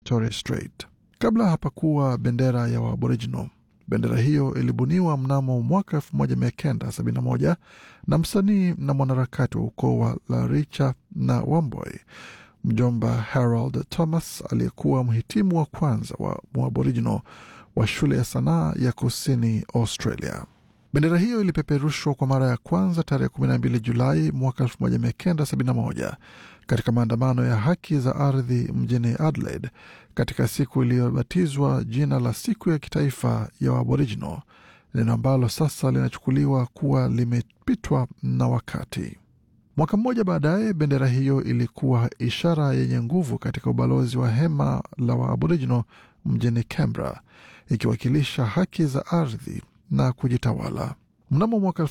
Torres Strait. Kabla hapakuwa bendera ya Waaboriginal. Bendera hiyo ilibuniwa mnamo mwaka 1971 na msanii na mwanaharakati wa ukoo wa Laricha na Wamboy, mjomba Harold Thomas aliyekuwa mhitimu wa kwanza wa Mwaboriginal wa shule ya sanaa ya kusini Australia. Bendera hiyo ilipeperushwa kwa mara ya kwanza tarehe 12 Julai mwaka 1971 katika maandamano ya haki za ardhi mjini Adelaide, katika siku iliyobatizwa jina la siku ya kitaifa ya Aboriginal, neno ambalo sasa linachukuliwa kuwa limepitwa na wakati. Mwaka mmoja baadaye, bendera hiyo ilikuwa ishara yenye nguvu katika ubalozi wa hema la Waaboriginal mjini Canberra, ikiwakilisha haki za ardhi na kujitawala. Mnamo mwaka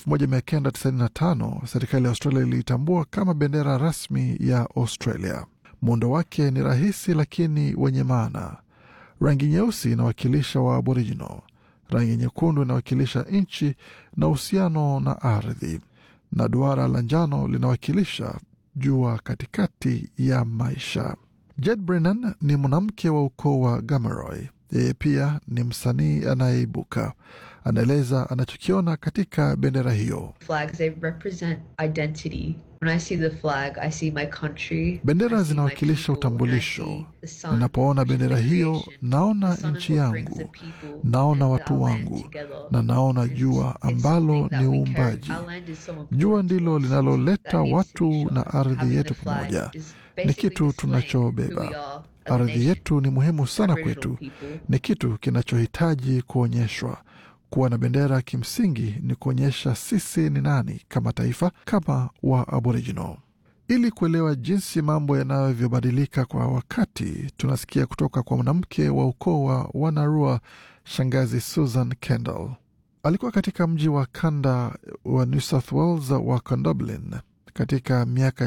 1995 serikali ya Australia iliitambua kama bendera rasmi ya Australia. Muundo wake ni rahisi lakini wenye maana. Rangi nyeusi inawakilisha wa Aboriginal, rangi nyekundu inawakilisha nchi na uhusiano na ardhi, na duara la njano linawakilisha jua katikati ya maisha. Jed Brennan ni mwanamke wa ukoo wa Gamaroy. Yeye pia ni msanii anayeibuka. Anaeleza anachokiona katika bendera hiyo. Flags, they represent identity. When I see the flag, I see my country. Bendera I see my zinawakilisha people, and I utambulisho. see the sun, Ninapoona which is bendera my hiyo, creation. naona The sun is nchi what brings yangu, the people naona and watu our land wangu, together. na naona It's- jua it's ambalo something that ni we carry. uumbaji. Our land is so Jua important ndilo to us. linaloleta That needs to be watu shown. na ardhi Having yetu the flag pamoja. is Ni basically kitu displaying who we tunachobeba. are as a Ardhi nation. yetu ni muhimu sana Aboriginal kwetu, people. ni kitu kinachohitaji kuonyeshwa. Kuwa na bendera kimsingi ni kuonyesha sisi ni nani kama taifa, kama wa Aboriginal. Ili kuelewa jinsi mambo yanavyobadilika kwa wakati, tunasikia kutoka kwa mwanamke wa ukoo wa Wanarua, shangazi Susan Kendall. Alikuwa katika mji wa kanda wa New South Wales wa Condobolin katika miaka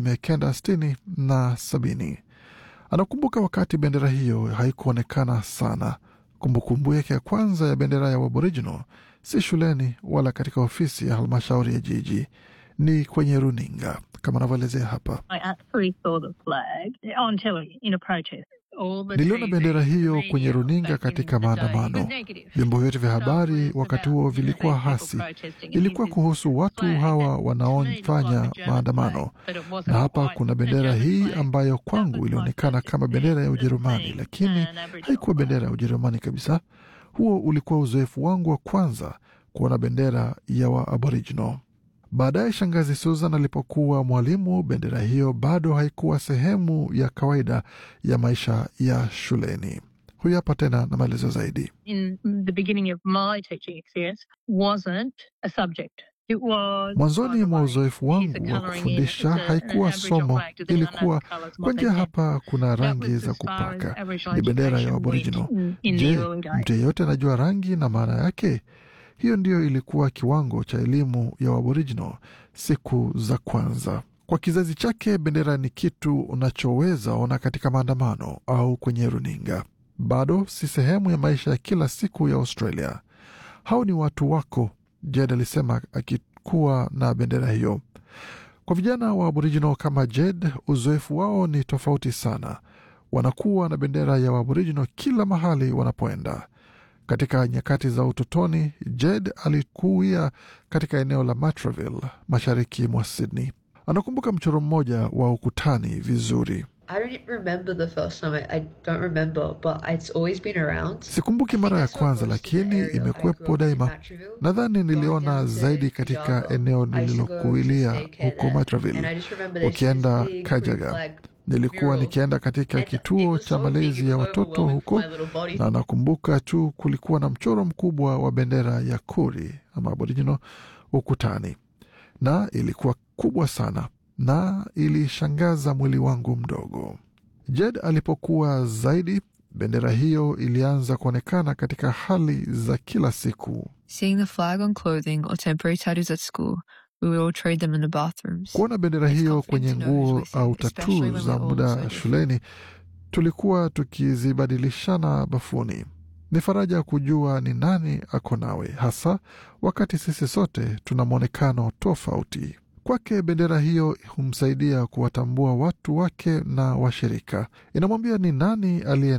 1960 na 70. Anakumbuka wakati bendera hiyo haikuonekana sana. Kumbukumbu yake ya kwanza ya bendera ya Aboriginal si shuleni wala katika ofisi ya halmashauri ya jiji, ni kwenye runinga kama anavyoelezea hapa. I actually saw the flag on telly in a protest. All the Niliona TV, bendera hiyo radio kwenye runinga back in katika the day maandamano. was negative. Vyombo vyote vya So it habari was wakati about, huo you know, vilikuwa these people hasi. protesting Ilikuwa against kuhusu this watu flag hawa that to me looked wanaofanya like a German maandamano, flag, but it wasn't na hapa quite kuna a bendera German hii flag. ambayo That kwangu was my ilionekana first kama bendera ya experience of Ujerumani, seeing lakini an Aboriginal haikuwa flag. bendera ya Ujerumani kabisa. Huo ulikuwa uzoefu wangu wa kwanza kuona bendera ya wa Aboriginal. Baadaye shangazi Susan alipokuwa mwalimu, bendera hiyo bado haikuwa sehemu ya kawaida ya maisha ya shuleni. Huyu hapa tena na maelezo zaidi. in the beginning of my teaching experience wasn't a subject. It was Mwanzoni mwa uzoefu here's wangu the wa colouring in, kufundisha it's a- an haikuwa Aboriginal somo, flag. Do they know ilikuwa the colours, what kwa they njia, meant? hapa kuna That rangi was za as far as kupaka, Aboriginal ni bendera ya education Aboriginal. went in, in the Je, early days. mtu yeyote anajua rangi na maana yake? Hiyo ndiyo ilikuwa kiwango cha elimu ya Aboriginal siku za kwanza. Kwa kizazi chake, bendera ni kitu unachoweza ona katika maandamano au kwenye runinga. Bado si sehemu ya maisha ya kila siku ya Australia. Hao ni watu wako, Jed alisema akikuwa na bendera hiyo. Kwa vijana wa Aboriginal kama Jed, uzoefu wao ni tofauti sana. Wanakuwa na bendera ya Aboriginal kila mahali wanapoenda. Katika nyakati za utotoni, Jed alikuia katika eneo la Matraville, mashariki mwa Sydney. Anakumbuka mchoro mmoja wa ukutani vizuri. I don't remember the first time. I, I don't remember, but it's always been around. Sikumbuki mara ya kwanza, lakini imekuwepo daima. Nadhani niliona zaidi katika eneo nililokuilia huko Matraville. Ukienda Kajaga, nilikuwa nikienda katika kituo cha malezi ya watoto huko, na nakumbuka tu kulikuwa na mchoro mkubwa wa bendera ya Kuri ama Aboriginal ukutani, na ilikuwa kubwa sana na ilishangaza mwili wangu mdogo. Jed alipokuwa zaidi, bendera hiyo ilianza kuonekana katika hali za kila siku. Seeing the flag on clothing or temporary tattoos at school, we would all trade them in the bathrooms. Kuona bendera It's hiyo comforting kwenye to know who's nguo with you, au especially tatuu when za we're all so muda different. shuleni, tulikuwa tukizibadilishana bafuni. Ni faraja kujua ni nani ako nawe, hasa wakati sisi sote tuna mwonekano tofauti. Kwake bendera hiyo humsaidia kuwatambua watu wake na washirika. Inamwambia ni nani aliye